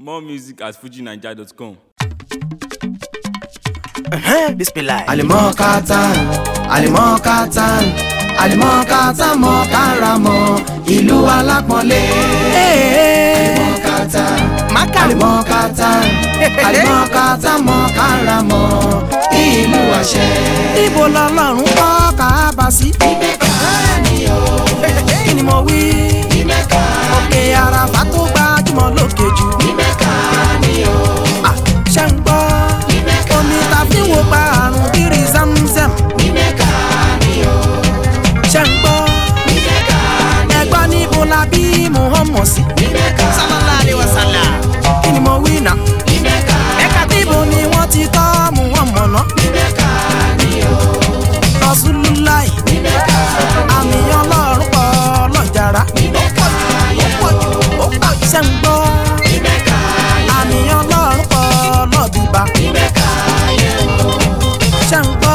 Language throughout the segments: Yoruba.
More music at fujinaija.com. bisimilayi. alimọ katan alimọ katan alimọ katan mọ karamọ ìlú alápọ̀nlé. alimọ katan maka alimọ katan alimọ katan mọ karamọ ìlú àṣẹ. ibo lọlọ́run kọ́ kábà sí. ìmẹ̀ká ni o kí ni mo wí. ìmẹ̀ká òkè àràfà tó gbajúmọ̀ lókè jù. ìmẹ̀ká ni o Ah, ṣé ń gbọ́. ìmẹ̀ká omi ta fi wo pa àrùn kiri zamzam. ìmẹ̀ká ni o ṣé ń gbọ́. ìmẹ̀ká ni ẹgbọ́n níbo la bí muhammed sí. ìmẹ̀ká sallallahu alaihi wasallam. kí ni mo wí náà. ìmẹ̀ká ẹ̀ka níbo ni wọ́n ti tọ́ muhammed náà. ìmẹ̀ká ni o rasulullah ìmẹ̀ká àmì ọlọ́run pọ̀ lọ́jàrá. ìmẹ̀ká yẹ o ó pọ̀ ṣé ń gbọ́. ìmẹ̀ká yẹ àmì ọlọ́run pọ̀ lọ́bìbá. ìmẹ̀ká yẹ o. ṣé ń gbọ́.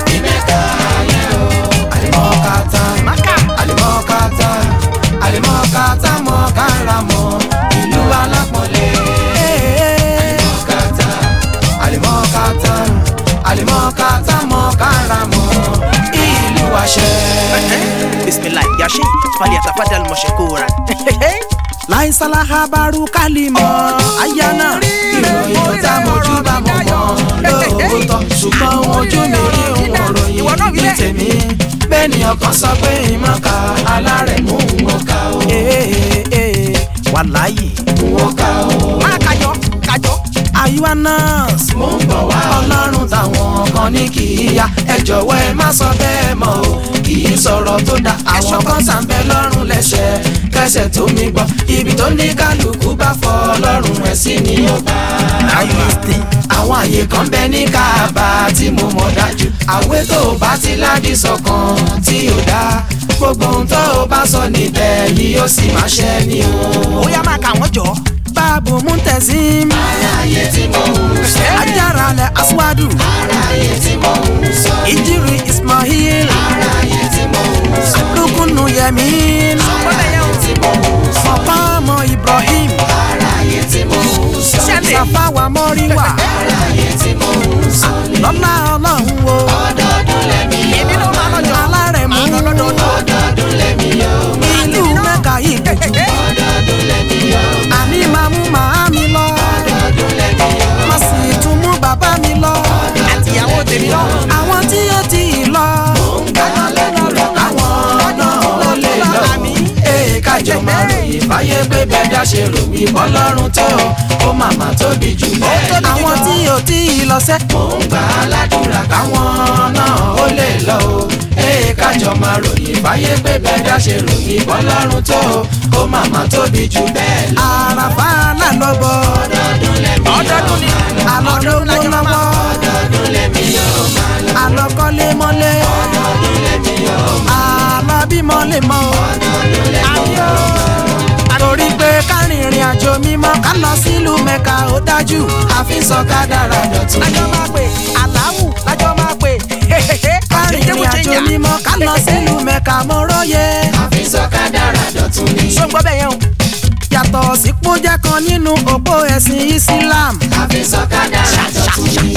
alimọkata maka alimọkata alimọkata mọkaramọ ìlú alápọ̀nlé. alimọkata alimọkata alimọkata mọkaramọ ìlú àṣẹ. bisimilayi yashi fali atafadal mọ̀ṣẹ́kóra. láìsàlá habaru kálímọ̀ ayana. ìròyìn tó tá mojú bá mọ̀ mọ́ lóòótọ́ ṣùgbọ́n ojú mi rí òun ròyìn ní tèmi bẹ́ẹ̀ ni ọkàn sọ pé ìmọ̀ká alárẹ̀mú wọn ká o wàláyé. wọn ká o. máa kájọ kájọ. àyùwá nọ́ọ̀sì. mo ń bọ̀ wá ọlọ́run táwọn kan ní kì í ya ẹ jọ̀wọ́ ẹ má sọ bẹ́ẹ̀ mọ́ o kì í sọ̀rọ̀ tó dá àwọn kan sàǹbẹ̀ lọ́rùn lẹ́sẹ̀ kẹsẹ̀ tó mi gbọ́ ibi tó ní kálukú bá fọ ọlọ́run ẹ̀ sí ni ó bá ayélujára. àwọn àyè kan bẹ ní káàbà tí mo mọ̀ dájú àwé tó o bá ti ládì sọ̀kan tí ò dá gbogbo ohun tó o bá sọ níbẹ̀ yìí ó sì máa ṣẹ ni o. ó yá máa kà wọ́n jọ. báàbò muntezim. aráyé tí mo ń sọ ajára lẹ aswadu. aráyé tí mo ń sọ ìjírí ismail. aráyé tí mo ń sọ rúkúnù yẹmín. aráyé tí mo ń sọ ọ̀pá ọmọ ibrahim. aráyé tí mo ń sọ sàfáwà mọ́ríwà. aráyé tí mo ń sọ lọ́lá ọlọ́run wo. ọdọọdún lẹ́mi èmi ló máa lọ́jọ́ alárẹ̀mú. ọdọọdún lẹ́mi yóò ìlú mẹ́ka yìí kùtù. ọdọọdún lẹ́mi yóò àní máa mú màámi lọ. ọdọọdún lẹ́mi yóò. má sì tún mú bàbá mi lọ. àtìyàwó tèmi lọ. àwọn tí ó ti lọ. àwọn náà ó lè lọ. ee kájọ máa ròyìn fáyé pé bẹ́ẹ̀dá ṣe ròyìn bọ́lọ́run tó ó màmá tóbi jù bẹ́ẹ̀ lọ. àwọn tí ó ti lọ sẹ́. mò ń gbà á ládùúrà káwọn náà ó lè lọ o. ee kájọ máa ròyìn fáyé pé bẹ́ẹ̀dá ṣe ròyìn bọ́lọ́run tó ó màmá tóbi jù bẹ́ẹ̀ lọ. àràfà lànàbọ̀. ọdọọdún lẹ́mi ọdọọdún ni àlọ́ ló ló lọ́wọ́. ọdọọdún lẹ́mi yóò máa lọ. àlọ́ kọ́lé mọ́lé. ọdọọdún lẹ́mi yóò máa àlọ́ bímọ lè mọ o. àyò. torí pé kárìn ìrìn àjò mímọ́ ká lọ sílùú mẹ́ka ó dájú. àfi sọ kádàrá dọ̀tun. lájọ máa pè aláwù lájọ máa pè. kárìn ìrìn àjò mímọ́ ká lọ sílùú mẹ́ka mo róye. àfi sọ kádàrá dọ̀tun ni. ṣó ń gbọ́ bẹ́ẹ̀ yẹn o. yàtọ̀ sí pójẹ́ kan nínú òpó ẹ̀sìn Islam. àfi sọ kádàrá dọ̀tun ni.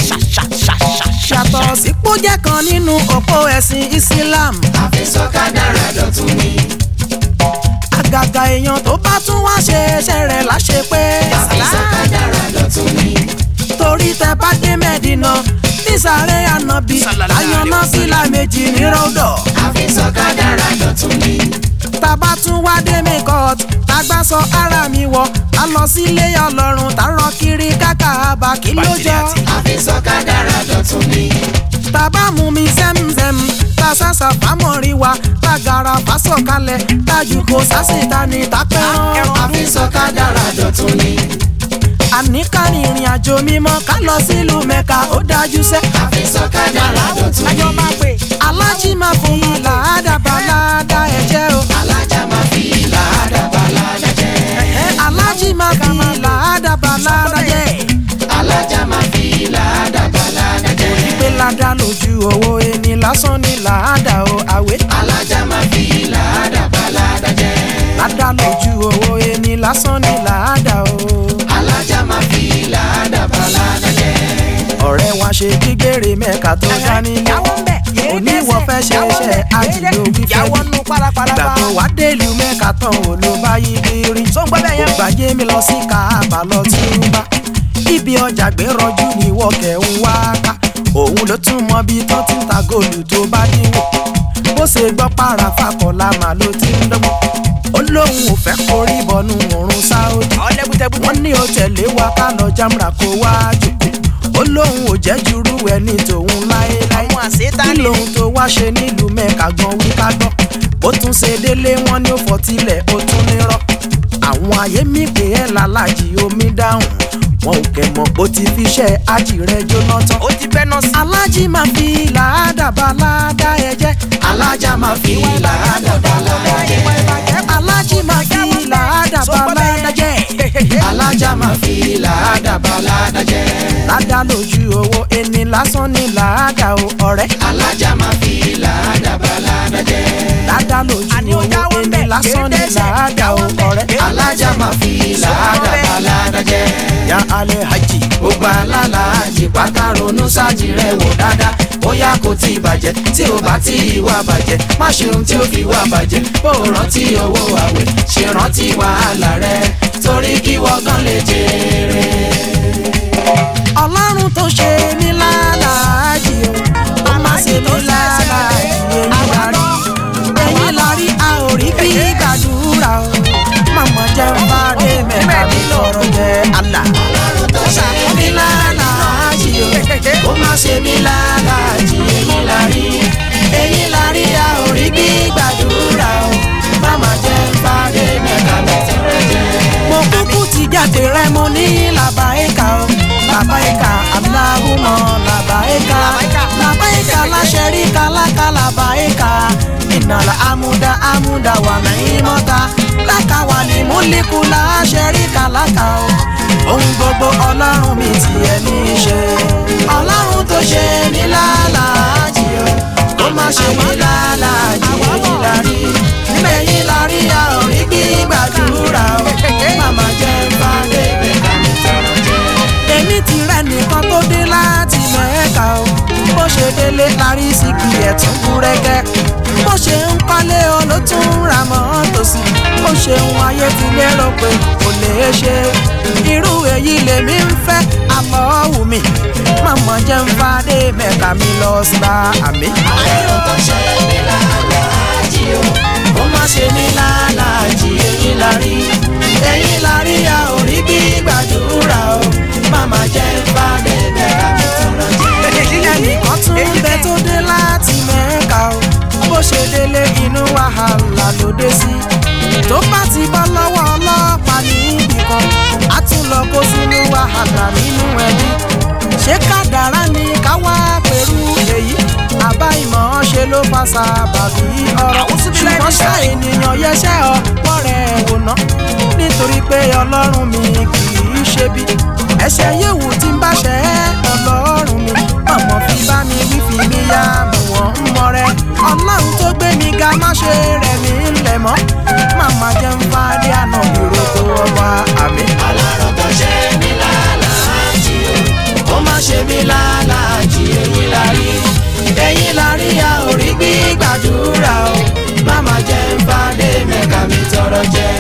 yàtọ̀ sí pójẹ́ kan nínú òpó ẹ̀sìn Islam. àfi sọ kádàrá dọ̀tun ni. àgàgà èèyàn tó bá tún wá ṣe iṣẹ́ rẹ̀ láṣẹ pé. àfi sọ kádàrá dọ̀tun ni. torí tẹ bá dé mẹ́dínà nísàlẹ̀ ànábì láyọ̀nà fìlà méjì ní rọ́dọ̀. àfi sọ kádàrá dọ̀tun ni. tàbá tún wá dé mẹ́kọ̀t tágbà sọ ara mi wọ̀ á lọ sílé ọlọ́run tá rọ kiri káka àbá kí ló jọ. àfi sọ kádàrá dọ̀tun ni. tàbá mú mi zẹ́mzẹ́m tá sàṣà fámọ́rí wa tá gàrà fásọ̀kalẹ̀ tájú kò sásìta ní tápẹ́rán. àfi sọ kádàrá dọ̀tun ni. àní kárin ìrìn àjò mímọ́ ká lọ sílùú mẹ́ka ó dájú sẹ́. àfi sọ kádàrá dọ̀tun ni. alájí máa fi làádàbà ládà ẹ̀jẹ̀ o. alájà máa fi làádàbà ládàjẹ́. alájí máa fi làádàbà ládà jẹ́. alájà máa fi làádàbà ládàjẹ́. pé ládà lójú owó ẹni lásán ni làádà o àwẹ̀. alájà máa fi làádàbà ládàjẹ́. ládà lójú owó ẹni lásán ni làádà o. alájà ṣe gbígbére mẹ́ka tó dání ní. oníwọ̀ fẹ́ ṣe iṣẹ́ ajílẹ̀ òbí fẹ́ bí. ìgbà tó wá délùú mẹ́ka tán ò ló bá yí kiri. gbàjé mi lọ sí káàbà lọ túbà. ibi ọjà gbé rọjú ní wọ́kẹ̀ ń wá ká. òun ló tún mọ bí tán ti ń ta góòlù tó bá dínwó. bó ṣe gbọ́ para fakọ̀lá màá ló ti ń dọ́gbọ́n. ó lóun ò fẹ́ korí bọnú òrùn sáódì. wọ́n ní o tẹ̀lé wa ká lọ jámúra kó wá jòkó. ó lóun ò jẹ́ jurú ẹni tòun láéláé. kí lóun tó wá ṣe nílùú mẹ́ka gan wí ká gbọ́. bó tún ṣe délé wọn ní ó fọtílẹ̀ ó tún nírọ́. àwọn ayé mi pè é lálàjì omi dáhùn. wọn ò kẹ̀ mọ̀ bó ti fiṣẹ́ ájì rẹ̀ jóná tán. ó ti fẹ́ náà sí. alájí máa fi làádàbà ládà ẹ jẹ́. alájà máa fi làádàbà ládà jẹ́. alájí máa fi làádàbà ládà jẹ́. alájà máa fi làádàbà ládà jẹ́. ládà lójú owó ẹni lásán ní làádà o ọ̀rẹ́. alájà máa fi làádàbà ládà jẹ́. ládà lójú owó ẹni lásán ní làádà o ọ̀rẹ́. alájà máa fi làádàbà ládà jẹ́. ya alẹ́ hajj. gbogbo alálàájì pátá ronú sájì rẹ̀ wò dáadáa bóyá kò tí ì bàjẹ́ tí ò bá tí ì wá bàjẹ́ má ṣe ohun tí ó fi wá bàjẹ́ bó o rántí owó àwẹ̀ ṣe rántí wàhálà rẹ̀ torí kí wọ́n gan lè jèrè. ọlọ́run tó ṣe mí lálàájì o ó má ṣe mí lálàájì èmi la rí èyí la rí a ò rí bí gbàdúrà o màmá jẹ́ ń bá dé mẹ́ta mi lọ́rọ̀ jẹ́ àlà. ọlọ́run tó ṣe mí lálàájì o ó má ṣe mí lálàájì èyí la rí èyí la rí a ò rí bí gbàdúrà o máma jẹ́ ń bá dé mẹ́ta mi tọrọ jẹ́. mo kúkú ti jáde rẹ mo ní làbáyéka o làbáyéka aláhùmọ làbáyéka làbáyéka láṣẹrí kálákà làbáyéka ìnàlà amúdá amúdá wà náà mọ́ta lákàwà ní múlíkù láṣẹrí kálákà o ohun gbogbo ọlọ́run mi tiẹ̀ ní í ṣe ọlọ́run tó ṣe ní lálàájì o ó má ṣe ní lálàájì èyí la rí èyí la rí a ò rí gbígbàdúrà o màmá jẹ́ ń bá débẹ̀ ká mi tọrọ jẹ́. èmi ti rẹ nìkan tó dé láti mẹ́ẹ̀ka o bó ṣe délé larí síkì ẹ̀tún búrẹ́kẹ́ bó ṣe ń kọ́lé o ló tún ń ra mọ́tò sí bó ṣe ń ayé ti lérò pé kò lè ṣe irú èyí lèmi ń fẹ́ àmọ́ wù mí màmá jẹ́ ń bá dé mẹ́ka mi lọ sí bá àmì. ọlọ́run tó ṣe mí lálàájì o ó má ṣe mí lálàájì èyí la rí èyí la rí a ò rí bí gbàdúrà o máma jẹ́ ń bá débẹ̀ ká mi tọrọ jẹ́. ẹnìkan tún ń bẹ tó dé láti mẹ́ka o bó ṣe délé inú wàhálà ló dé sí tó bá ti bọ́ lọ́wọ́ ọlọ́pàá níbì kan á tún lọ kó sínú wàhálà nínú ẹbí ṣé kádàrá ni ká wá pẹ̀lú èyí àbá ìmọ̀ ṣe ló fa sábàbí ọ̀rọ̀ ṣùgbọ́n ṣá ènìyàn yẹṣẹ́ ọ̀pọ̀ rẹ̀ wò ná nítorí pé ọlọ́run mi kì í ṣe bí ẹ̀ṣẹ̀ yéwu tí ń bá ṣe é ọlọ́run mi ọmọ fi bá mi wí fi mí yá mi wọ́n ń mọ rẹ ọlọ́run tó gbé mi ga má ṣe rẹ̀ mí lẹ̀ mọ́ màmá jẹ́ ń fàdé àná ìró tó ọba àmì. ọlọ́run tó ṣe mí lálàájì o ó má ṣe mí lálàájì èyí la rí èyí la rí a ò rí bí gbàdúrà o máma jẹ́ ń bá dé mẹ́ka mi tọrọ jẹ́.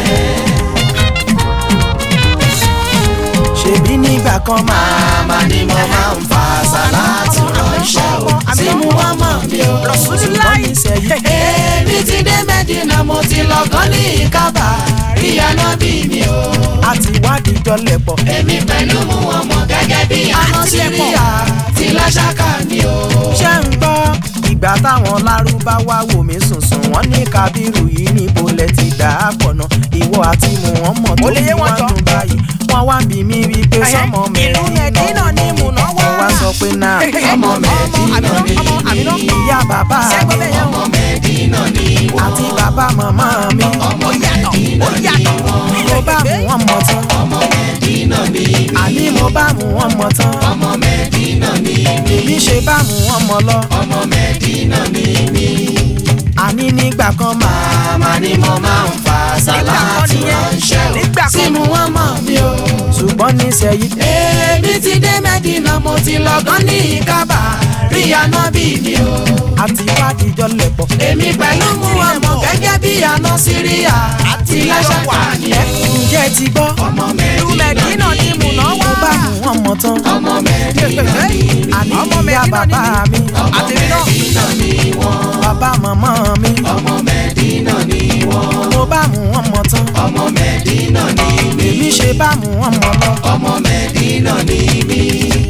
ṣèbí nígbà kan máa Màmá ni mo máa ń fa sàlátù ránṣẹ́ o sí mu wá mọ̀ mi o. ṣùgbọ́n nísẹ̀yìn Èmi ti dé Mẹ́dínà mo ti lọ́gán ní ìkábà rí anábì mi o. àti wádìí jọlẹ̀ pọ̀ Èmi pẹ̀lú mu ọmọ gẹ́gẹ́ bí àná Síríà ti láṣáká ni o. ṣé ń gbọ́ ìgbà táwọn lárúbáwá wò mí sùnsùn wọ́n ní kábírù yìí níbo lẹ ti dà á pọ̀ náà ìwọ àti muhammed tó fi wá dùn báyìí wọ́n wá bí mi wí pé sọmọ mẹ́rin náà ni mùnà wọ́n wá sọ pé náà Ọmọ Mẹ́dínà ni ìyá bàbá mi ọmọ Mẹ́dínà ni wọ́n. àti bàbá màmá mi Ọmọ Mẹ́dínà ni wọ́n. mo bá muhammed tán Ọmọ Mẹ́dínà ni àní mo bá muhammed tán ọmọ Mẹ́dínà ni èmi ṣe bá muhammed lọ ọmọ Mẹ́dínà ni mí. àní nígbà kan máa Màmá ni mo máa ń fa sàlátù ránṣẹ́ o sí mu wá mọ̀ mi o. ṣùgbọ́n nísẹ̀yìn Èmi ti dé Mẹ́dínà. mẹ́dínà mo ti lọ́gán ní ìkábà rí anábì mi o. àti wádìí jọ lẹ̀pọ̀. èmi pẹ̀lú mú ọmọ gẹ́gẹ́ bí àná síríà àti láṣàkà ni o. ǹjẹ́ ẹ ti gbọ́. ọmọ mẹ́dínà ni mo bá mú ọmọ tán. ọmọ mẹ́dínà ni àní ìyá bàbá mi. ọmọ mẹ́dínà ni wọ́n. bàbá màmá mi. ọmọ mẹ́dínà ni wọ́n. mo bá mú ọmọ tán. ọmọ mẹ́dínà ni mí. èmi ṣe bá mú ọmọ lọ. ọmọ mẹ́dínà ni mí.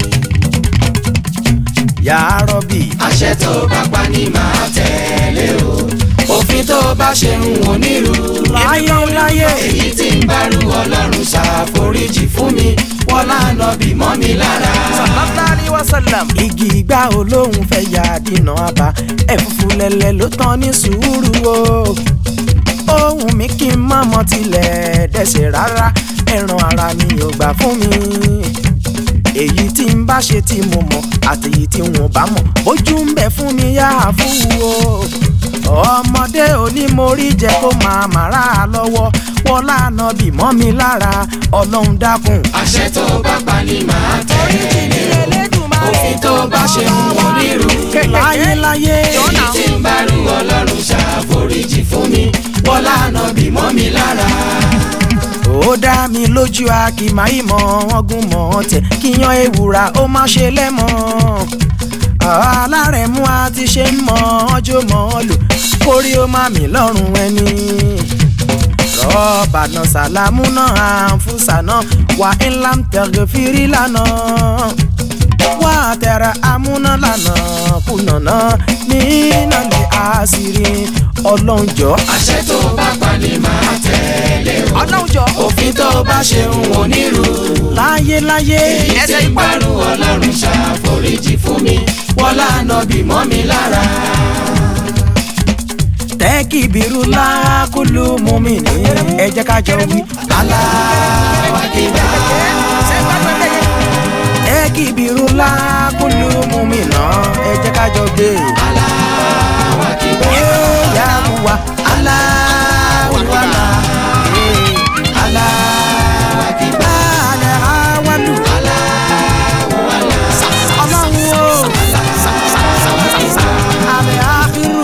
yàá rọ́bì. àṣẹ tó bá pa ni màá tẹ̀lé o. òfin tó bá ṣe ń wò nílù. láyé láyé. èyí tí ń bá rú ọlọ́run ṣàforíjì fún mi wọ́n lánà bí mọ́ mi lára. sallallahu wa sallam. igi ìgbà olóhùn fẹ́ ya dínà àbá ẹ̀fúfú lẹ̀lẹ̀ ló tán ní sùúrù o. ohun mi kí n má mọ tilẹ̀ dẹ́sẹ̀ rárá ẹran ara mi ò gbà fún mi. èyí tí n bá ṣe tí mo mọ̀ àti èyí tí wọn bá mọ̀ bójú ń bẹ fún mi yá fún o. ọmọdé onímọ̀rí jẹ́ kó máa màrá lọ́wọ́ wọ́n lánà bí mọ́ mi lára ọlọ́run dákun. àṣẹ tó bá pa ni màá tẹ̀lé o. òfin tó bá ṣe ń wò nílù. láyé láyé. èyí tí ń bá rú ọlọ́run ṣàforíjì fún mi wọ́n lánà bí mọ́ mi lára. ó dá mi lójú a kì máa yí mọ ọgùn mọ tẹ kíyan ewùrà ó má ṣe lẹ́mọ̀ alárẹ̀mú a ti ṣe ń mọ ọjọ́ mọ́ lò kórí ó má mi lọ́rùn ẹni rọ́ọ̀bà náà sàlámù náà àǹfùsà náà wà ńlá ń tẹ̀gẹ̀ fìrí lánàá wà á tẹ̀ra amúná lánàá kùnà náà nínà lè àṣírí ọlọ́njọ́. àṣẹ tó bá pa ni màá tẹ̀lé o. ọlọ́njọ́. òfin tó bá ṣe ń wò nílù. láyé láyé. èyí tí ń bá rú ọlọ́run ṣàforíjì fún mi wọ́n lánà bí mọ́ mi lára. tẹ́kì bírú lákùlù mú mi ní ẹ jẹ́ ká jọ wí. Allahu Akbar. tẹ́kì bírú lákùlù mú mi ná ẹ jẹ́ ká jọ gbé. Allahu Akbar. yá wa Allahu Akbar. Allahu Akbar. alẹ́ awálù. ọlọ́run o. alẹ́ àkírù.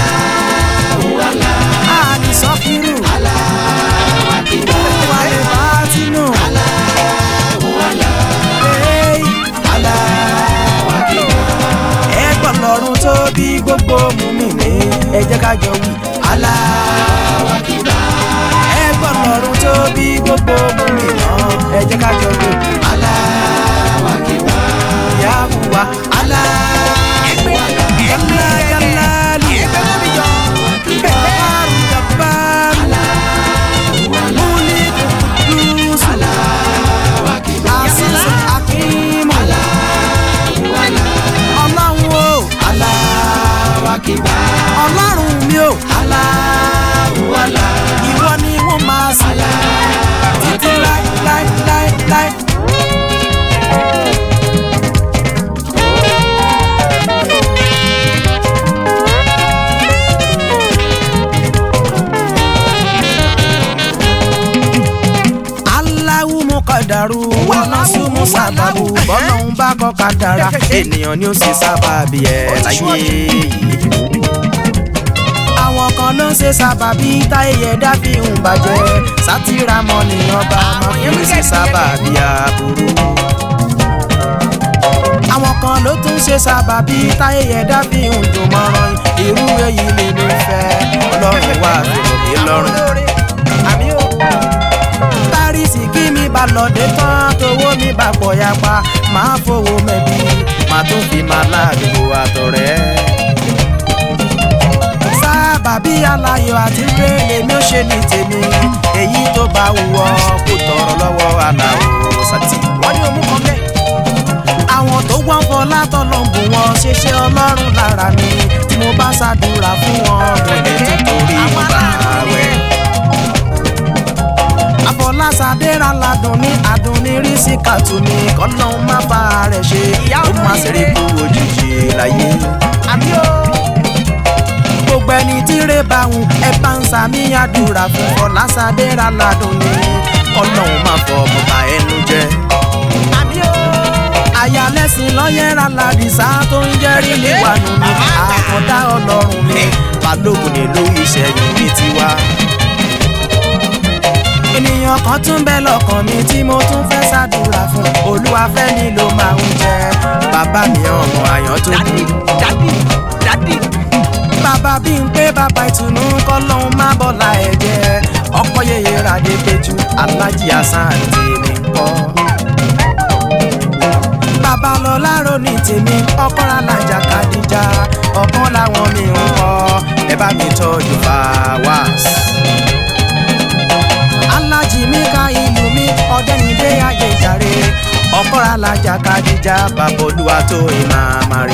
alẹ́ sọ́kírù. wàlẹ̀ bàtínù. Hey. ẹ gbọ́ lọ́run tó bí gbogbo mú mi ní ẹ jẹ́ ká jọ wí. Allahu Akbar. ẹ gbọ́ lọ́run tó bí gbogbo mú mi ná ẹ jẹ́ ká jọ wí. Allahu Akbar. ìyá wa Allahu Akbar. yálà yálà lù. Jabbaru jabbaru. Muliku kudusu. Azizu hakimu. Ọlọ́run o. Allahu Akbar. Ọlọ́run mi o. Allahu Akbar. Ìwọ ni wọ́n máa sìn. Títí láí láí láí láí. Allahu mukadaru wanasumu sábàbù bọ́lọ́hún bá kọ́ kádàrá ènìyàn ni ó sì sábàbí ẹ̀ láyé yìí. àwọn kan ló ń ṣe sábàbí táyé dábì ń bàjẹ́ sátìrámọ́ ni ọba máa fi ń ṣe sábàbí aburú. àwọn kan ló tún ṣe sábàbí táyé dábì ń dùn mọ́rán irú èyí lè ní fẹ́ ọlọ́run wà fèrè mi lọ́rùn. àmì ó tárísì kí mi bá lọ́dẹ tán tówó mi bá pọ̀ yapa máa fowó mẹ́bí máa tún fi máa ládùúgbò àtọ̀rẹ́. sábàbí aláyọ̀ àti pé lèmi ó ṣe ní tèmi èyí tó bá wúwọ́ kó tọrọ lọ́wọ́ aláwọ̀ sátì. wọ́n ní òmù kan bẹ́ẹ̀. àwọn tó wọ́n fọ látọ̀lọ́ bù wọn ṣeṣẹ́ ọlọ́run lára mi tí mo bá ṣàdúrà fún wọn mo lè tún torí mo bá wẹ̀ àfọlásadé ra ladùn ní adùn ní rísíkàtù ní kọ́lọ́hún má bá rẹ̀ ṣe ó má ṣeré kú òjijì láyé. gbogbo ẹni tí rè bá wù ẹ bá ń sàmì àdúrà fún fọlásadé ra ladùn ní kọ́lọ́hún má fọ bàbá ẹnu jẹ. aya blessing lọ́yẹ̀rà ládìsá tó ń jẹ́rìí níwájú mi àkọ́dá ọlọ́run mi balógun nílùú ìṣẹ́yìn ní tiwa. ènìyàn kan tún bẹ lọ́kàn mi tí mo tún fẹ́ ṣàdúrà fún olúwa fẹ́ ni ló máa ń jẹ bàbá mi ọmọ àyàn tó kú. dádì dádì bàbá bí n pé bàbá ìtùnú kọ́ lóun má bọ́lá ẹ̀ jẹ́ ọkọ yeye ràdé péjú alájí hasan àti èmi kọ́. bàbá lọ láàárọ̀ ní tèmi ọkọ alájà kàdíjà ọkàn làwọn mi ń kọ́ ẹ bá mi tọ́jú fàwáàs. alájí mi ka ìlú mi ọ̀dẹ́nidé ayé jàre ọkọ alájà kàdíjà bàbá olúwa tó ìmàmà rí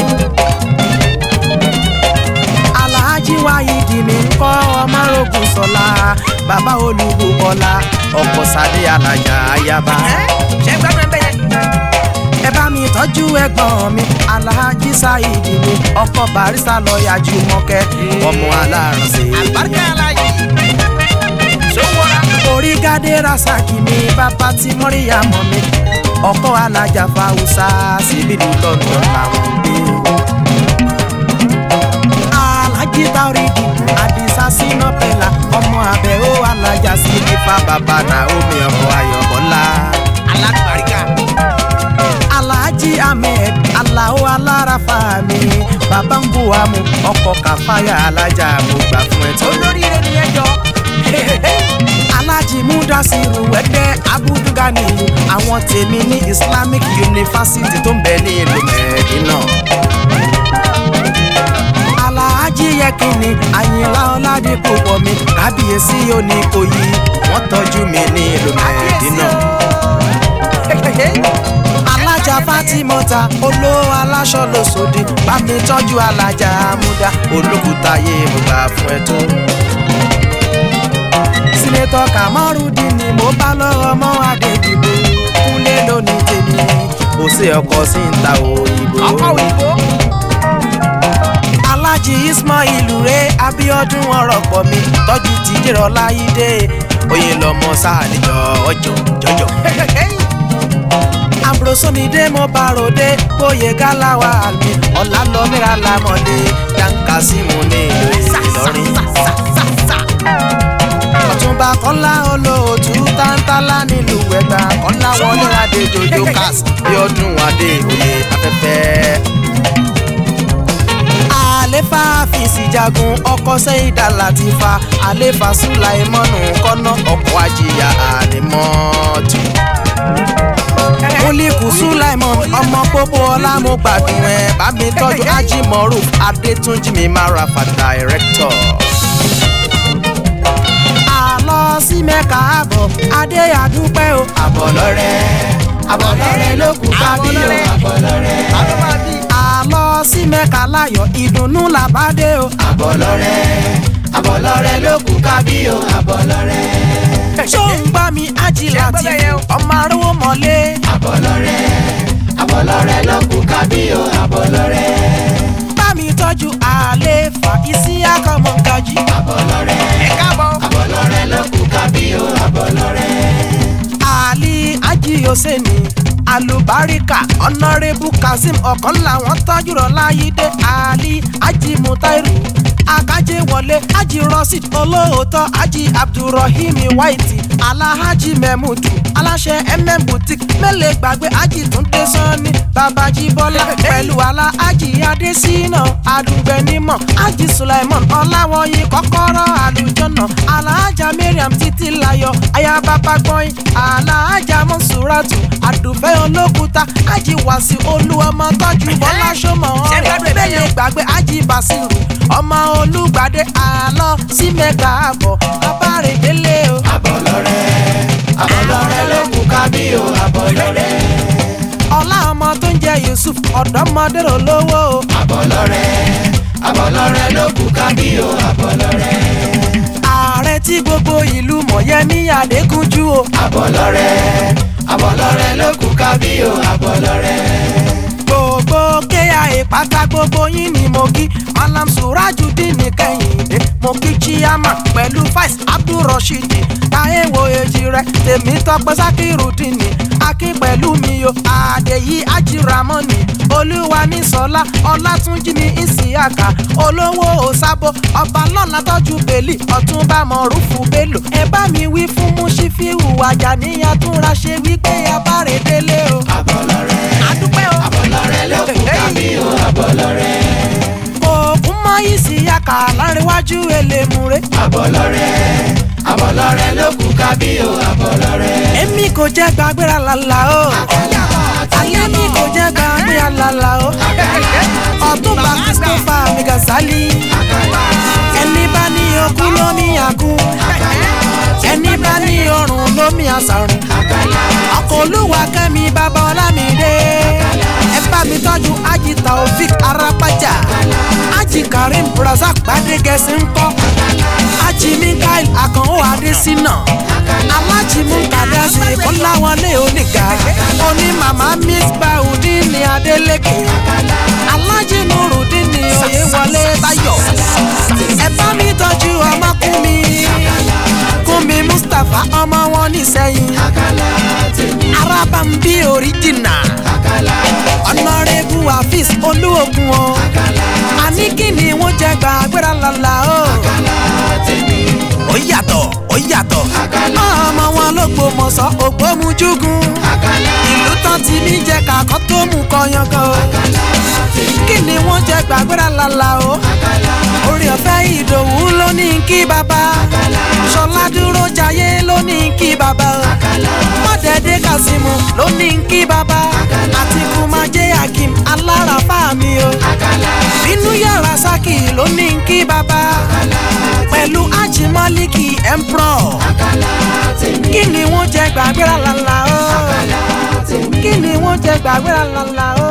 alhaji wáyídì mi ń kọ́ ọmọrogún sọlá bàbá olùbùkọ́lá ọkọ̀ sadé alájà ayaba. ṣé ń gbádùn ẹ bẹ́ẹ̀ yẹn. ẹ bá mi tọ́jú ẹ̀gbọ́n mi alhaji saidi mi ọkọ̀ barista lọ́ọ̀yà jùmọ̀kẹ́ ọmọ alárànṣe. àlùbáríkà aláyé sówóra. orí gádé rasaki mi bàbá tí mọ́ríyá mọ́ mi ọkọ̀ alájà fáwùsà síbìlì london làwọn ń gbé alhaji tauridi adisa sina pẹla ọmọ abẹ ó alájà sí nípa bàbá naomi ọkọ ayọbọlá alágbàríkà. alhaji ahmed alao alárafà mi bàbá ń bu àmú ọkọ kàfáyà alájà mo gbà fún ẹ tó. olóríire ni ẹ jọ. alhaji mudasiru ẹgbẹ́ abuduganiyu àwọn tèmi ní islamic university tó ń bẹ ní ìlú mẹ́ẹ̀dínà alhaji yẹkìnì àyìnlá ọládìpọ̀ pọ̀ mi kábíyèsí oníkòyí wọ́n tọ́jú mi ní ìlú mẹ́ẹ̀dínà. alájà fatimota olówó aláṣọ lóṣòdì bá mi tọ́jú alájà amúdá olókùúta yé mo gbà fún ẹ tó. sinetọ kamarudin ni mo bá lọ́wọ́ mọ́ adédìbò kúnlé lónìí tèmi kò sí ọkọ̀ sí ń ta òyìnbó ọkọ òyìnbó. alájí ismail rẹ abiodun ọrọ pọ mi tọjú tìjẹrọ láyídé oyè lọmọ sáàlìjọ ọjọ jọjọ. àbúròsómìdé mo bá ròde bóyè gáláwa àmì ọ̀làlọ́mìrà lámọ̀dé yankasimu ní ìlú ìlọrin. ọ̀túnba kọ́lá olóòtú tántálá nílùú ẹ̀gbá kọ́lá wọlé adé jojo cast bí ọdún adé òye afẹ́fẹ́ àlefa fèsì jagun ọkọ sẹ́yìndà láti fa àlefa sùláìmọ́nù kọ́nà ọkọ̀ àjìyà ànímọ́tò. múlíkù sùláìmọ́n ọmọ pópó ọlá mo gbàdùn ẹ̀ bá mi tọ́jú ajímọ̀rù adétúnjì mi mara fa director. àlọ́ sí mẹ́ka àbọ̀ adé àdúpẹ́ o. àbọ̀ lọ́rẹ́ àbọ̀ lọ́rẹ́ ló kù kábí o àbọ̀ lọ́rẹ́ àlọ́ sí mẹ́ka láyọ̀ ìdùnnú làbádé o. àbọ̀lọ́rẹ́ àbọ̀lọ́rẹ́ ló kù kábí o àbọ̀lọ́rẹ́. ṣó ń gbá mi ájìlá Ṣé ń gbọ́ tí bẹ́ẹ̀ yẹn o? ọmọ arówó mọ́lé. àbọ̀lọ́rẹ́ àbọ̀lọ́rẹ́ ló kù kábí o àbọ̀lọ́rẹ́. bá mi tọ́jú àlè fà isi akọ̀mọ̀ gajì. àbọ̀lọ́rẹ́ ẹ káàbọ̀. àbọ̀lọ́rẹ́ ló kù kábí o àbọ̀lọ́rẹ́. àlì ajíyọ̀sẹ́ni alubarika ọ̀nàrẹ́bù kazeem ọ̀kan làwọn tọ́jú rọ̀ láyídé ali ajimutairu akájé wọlé ají rọ́ṣíd olóòótọ́ ají abdulrahim white alahaji mẹ́mùdù aláṣẹ mm boutique mẹ́lẹ̀ gbàgbé ají túndé sanni babají bọ́lá pẹ̀lú aláhaji adésínà adùgbẹ́nímọ̀ ají sulaiman ọláwọ̀yìn kọ́kọ́rọ́ àlùjọ́nà alahaja mariam títí layọ̀ ayababa gbọ́yìn alahaja mọ́sùràtù àdùfẹ́ olókùúta ají wàsí olúwọmọ tọ́jú bọ́lá sọmọ Ṣé ọ̀rẹ́ gbádùn ẹ̀ bẹ́ẹ̀ bẹ́ẹ̀ yẹn? gbàgbé ají basiru ọmọ olùgbàdé àlọ́ sí mẹ́ka àbọ̀ abárèdélé o. àbọ̀lọ́rẹ́ àbọ̀lọ́rẹ́ ló kù kábí o àbọ̀lọ́rẹ́. ọlá ọmọ tó ń jẹ yusuf ọ̀dọ́mọdé rò lówó o. àbọ̀lọ́rẹ́ àbọ̀lọ́rẹ́ ló kù kábí o àbọ̀lọ́rẹ́. ààrẹ tí gbogbo ìlú mọ̀yẹ́mí adékúnjú o. àbọ̀lọ́rẹ́ àbọ̀lọ́rẹ́ ló kù kábí o àbọ̀lọ́rẹ́ gbogbo kéya ìpátá gbogbo yín ni mo kí malam surajudeen ní kẹ́hìndé mo kí chiama pẹ̀lú vice abdulrasheed táyéwo èjì rẹ tèmi tọpẹ sakirudeen ní akin pẹ̀lú mi o àdèyí ajiramọ́ni olúwa ní sọlá ọlátúnjí ní ìsìyàkà olówó òsábò ọba lọ́la tọ́jú bèlì ọ̀túnba mọ̀rúfù bélò ẹ bá mi wí fún múṣífíù àjàníyàn túnra ṣe wípé abáre délé o. abọ́lọ́rẹ́ àdúpẹ́ o. abọ́lọ́rẹ́ ló kú kábí o abọ́lọ́rẹ́ òkun mọ́ ìsìyàkà láríwájú elémùrè. abọ́lọ́rẹ́ abọ́lọ́rẹ́ ló kú kábí o abọ́lọ́rẹ́. èmi kò jẹ́ gbàgbéra lálá o. ayé mi kò jẹ́ gbàgbéra lálá o. ọ̀túnba christopher migasali. ẹni bá ní okú lómi àkú. ẹni bá ní ọrùn lómi àṣàrùn. ọkọ̀ olúwa kẹ́mi bàbá ọlámídé. ẹ bá mi tọ́jú ají taofik arapaja. ají karim razak gbadegẹsí ńkọ́. ají mikael akànwó adésínà. alájí mukadasi kọ́láwọlé oníga. oní màmá miss baudin ní adélèké. alájí nurudin ní oyèwọlé táyọ̀. ẹ bá mi tọ́jú ọmọkùnmi. kúnmi mustapha ọmọ wọn nísẹ̀yìn. arábàmbí oríjìnà. ọ̀nàrẹ́bù afis olúògùn o. àní kí ni wọ́n jẹ gbàgbéra lọ́la o. ó yàtọ̀ ó yàtọ̀. ọmọ wọn ló gbòmọ̀sọ́ ògbómujúgun. ìlú tán ti mí jẹ kàkọ́ tó mú kọyangan o. kí ni wọ́n jẹ gbàgbéra lọ́la o. orí ọ̀fẹ́ ìdòwú ló ní kí bàbá. ṣọlá dúró jayé ló ní kí bàbá o. mọ̀dẹ́dẹ́ kazeemu ló ní kí bàbá. àti kùmájẹ́ akim alára fáàmì o. bínú yàrá sákì ló ní kí bàbá. pẹ̀lú ajimọ́líkì emperor. kí ni wọ́n jẹ gbàgbéra lọ́la o. kí ni wọ́n jẹ gbàgbéra lọ́la o.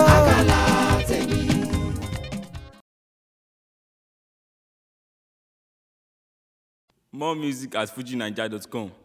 More music at fujinaija.com.